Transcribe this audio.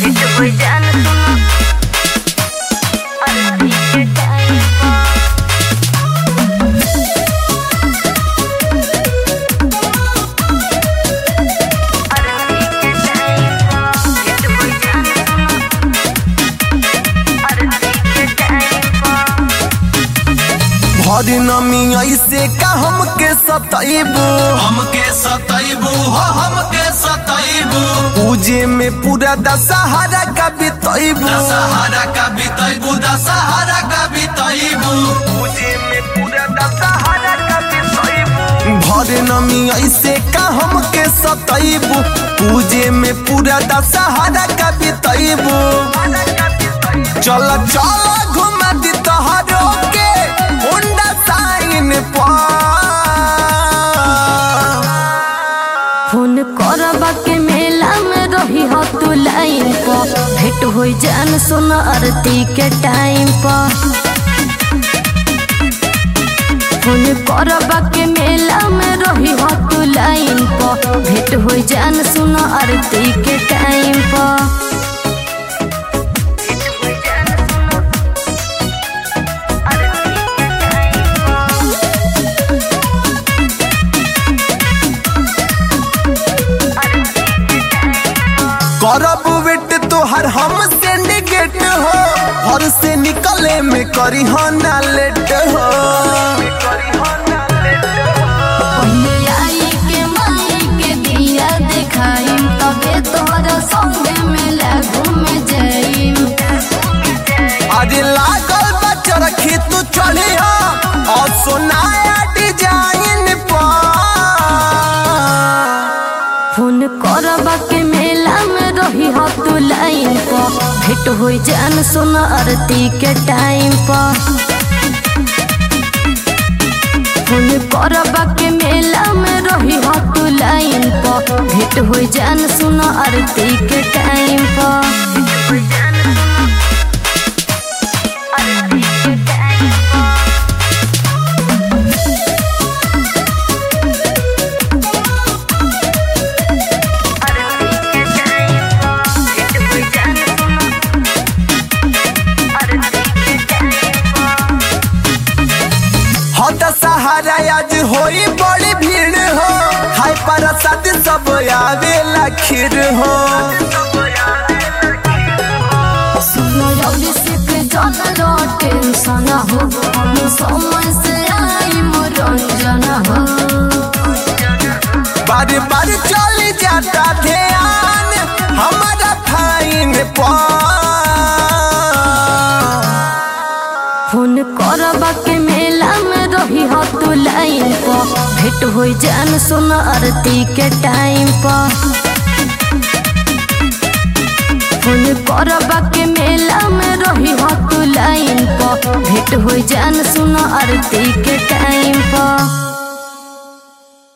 कोई जान सुनो अरबी के टाइम अरबी के टाइम कोई जान सुनो अरबी के टाइम भरी नमी ऐसे का हमके सतैबू हमके सतैबू हो हमके सतैबू पूजे में पूरा दशहरा का बितैबू दशहरा का बितैबू दशहरा का बितैबू पूजे में पूरा दशहरा का बितैबू भरे नमी ऐसे का हमके सतैबू पूजे में पूरा दशहरा का बितैबू चल चल घुमा दी तोहरो के होंडा साइन पर फोन करबा के मेला में रही हो तू लाइन पर भेंट हो जान सुन आरती के टाइम पर फोन करबा के मेला में रही हो तू लाइन पर भेंट हो जान सुन आरती के टाइम पर करब वेट तोहर हम सिंडिकेट हो घर से निकले में करी हो ना लेट हो पहिले आई के माई के दिया देखाई तबे तोहरा संगे मेला घूमे जाई अरे लागल बच्चा रखी तू चली हो और सोनाया डिजाइन पर फोन करबा के मेला में रही हो तू लाइन पर भेंट हो जान सुन आरती के टाइम पर फोन करबा के मेला में रही हो तू लाइन पर भेंट हो जान सुन आरती के टाइम पर हो दशहरा आज होई बड़ी भीड़ हो हाय प्रसाद सब आवेला खीर हो सुनो जल्दी से के जाना टेंशन हो हम समय से आई मनोरंजन हो बार बार चल जाता ध्यान हमारा फाइन पर फोन करबा के मेला में रही हो तू लाइन पर भेंट हो जान सुन आरती के टाइम पर फोन करबा के मेला में रही हो तू लाइन पर भेंट हो जान सुन आरती के टाइम पर